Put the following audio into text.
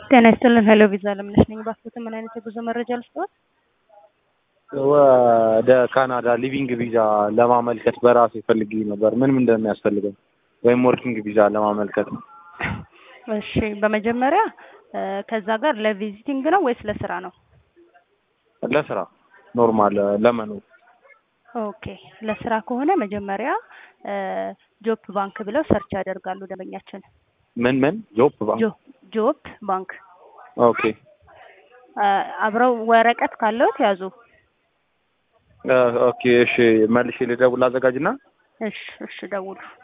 ጤና ይስጥልን። ሄሎ ቪዛ ለምነሽ ነኝ። እባክዎትን ምን አይነት የጉዞ መረጃ ልስጥዎት? ወደ ካናዳ ሊቪንግ ቪዛ ለማመልከት በራሴ ፈልጌ ነበር። ምን ምን እንደሚያስፈልገው ወይም ወርኪንግ ቪዛ ለማመልከት ነው። እሺ፣ በመጀመሪያ ከዛ ጋር ለቪዚቲንግ ነው ወይስ ለስራ ነው? ለስራ ኖርማል ለመኖር ኦኬ፣ ለስራ ከሆነ መጀመሪያ ጆፕ ባንክ ብለው ሰርች ያደርጋሉ ደንበኛችን። ምን ምን ጆብ ባንክ ጆ- ጆፕ ባንክ ኦኬ አብረው ወረቀት ካለዎት ያዙ። ኦኬ እሺ መልሼ ልደውል አዘጋጅና እሺ፣ እሺ ደውሉ።